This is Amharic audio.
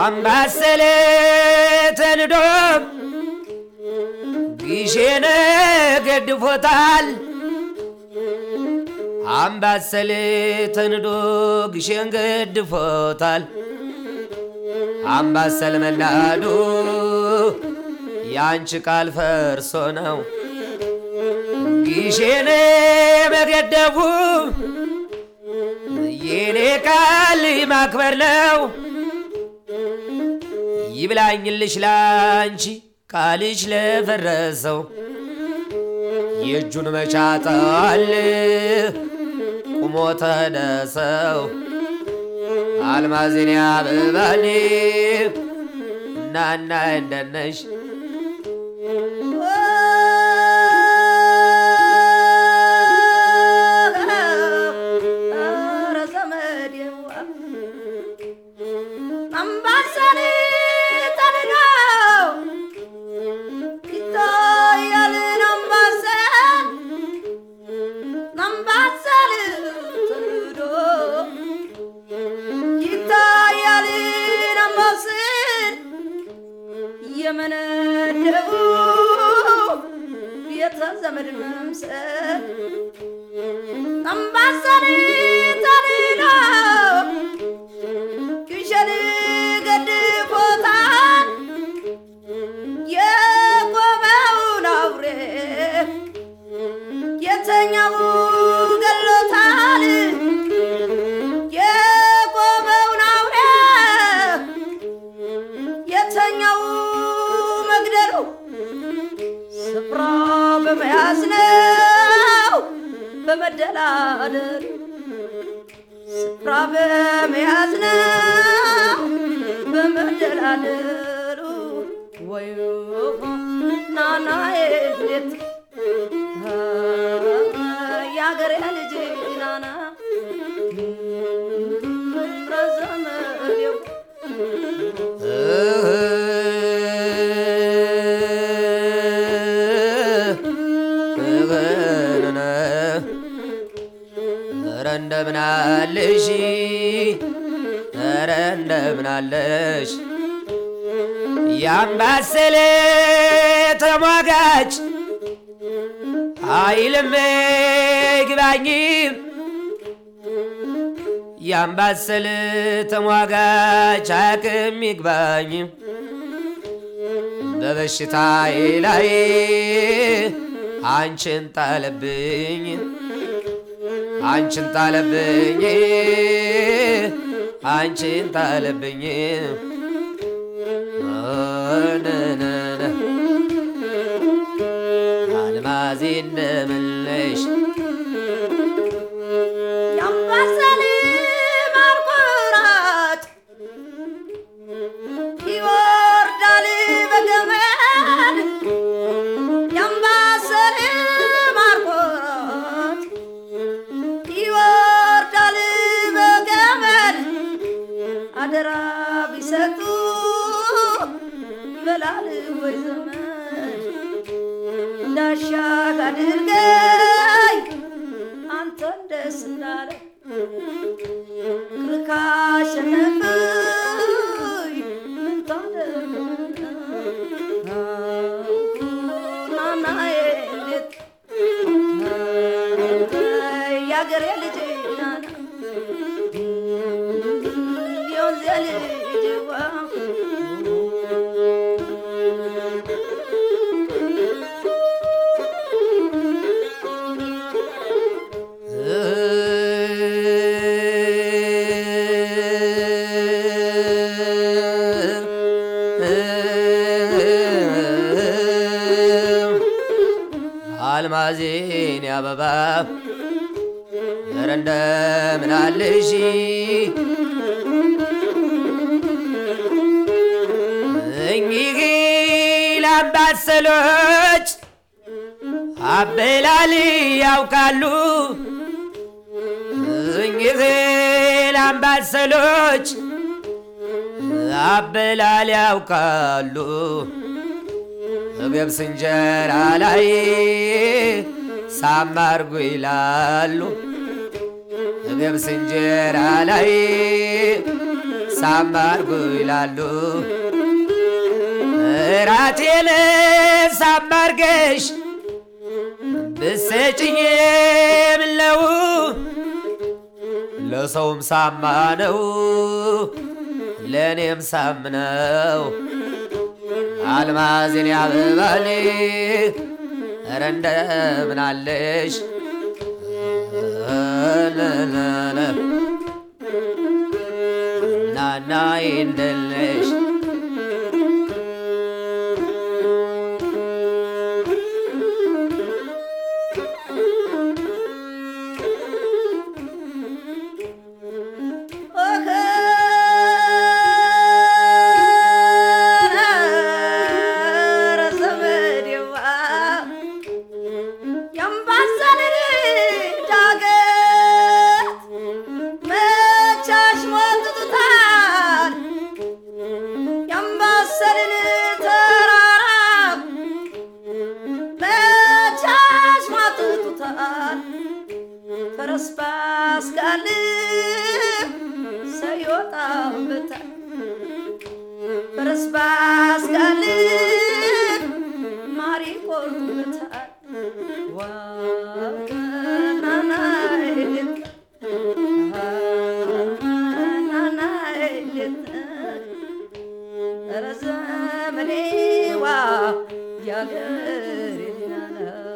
አምባሰል ተንዶ ግሼን ገድፎታል። አምባሰል ተንዶ ግሼን ገድፎታል። አምባሰል መናዱ ያንቺ ቃል ፈርሶ ነው ግሼን መገደቡ የኔ ቃል ማክበር ነው። ይብላኝልሽ ላንቺ ቃልሽ ለፈረሰው የእጁን መቻጣል ቁሞ ተነሰው አልማዝን ያብባል እናና እንደነሽ ኧረ ዘመዴዋ አምባሰል ተንዶ ይታያልን አምባሰል አምባሰል ተንዶ ይታያልን አምባሰል የመነደቡ ቤተ ዘመድ መምሰል አምባሰል ተንዶ ግሸን ገድፎታል የቆመውን አውሬ የተኛው ገሎታል የቆመውን አውሬ የተኛው መግደሉ ስፍራ በመያዝ ነው በመደላደል ስፍራ በመያዝ ነው በመደላደሉ ወይ ናናዬ እንዴት የአገሬ ልጅ ናና ረዘመዴው ኧረ እንደምን አለሽ ኧረ እንደምን አለሽ ያምባሰል ተሟጋች ኃይልም ግባኝ ያምባሰል ተሟጋች አቅም ይግባኝ በበሽታዬ ላይ አንቺን ጣለብኝ አንቺን ጣለብኝ አንቺን ጣለብኝ ነነነ አልማዜ እንደምለሽ የአምባሰል ማርቆራት ይወርዳል በገመድ የአምባሰል ማርቆራት ይወርዳል በገመድ አደራ ቢሰጡ ይበላል ወይ ዘመድ እንዳሻህ አድርገኝ አንተን ደስ እንዳለ ክርካ አሸነፍኝ ምን ታደርግ ናናዬ እንዴት የአገሬ ልጅ ናና የወንዜ ልጅዋ አልማዜን አበባ ኧረ እንደምን አለሽ እኚህ ላምባሰሎች አበላል ያውቃሉ እኚህ ላምባሰሎች አበላል ያውቃሉ ገብስ እንጀራ ላይ ሳማርጉ ይላሉ ገብስ እንጀራ ላይ ሳማርጉ ይላሉ እራቴን ሳማርገሽ ብሰጭኝ ምለው ለሰውም ሳማ ነው ለእኔም ሳም ነው አልማዝን ያብባል ኧረ እንደምን አለሽ ናና እንደለሽ ፈረስ ባስጋልብ ሰው ይወጣበታል። ፈረስ ባስጋልብ ማር ይቆርጡበታል። ዋው ናናይ ናናይ ኧረ ዘመዴዋ ያገሬ ናና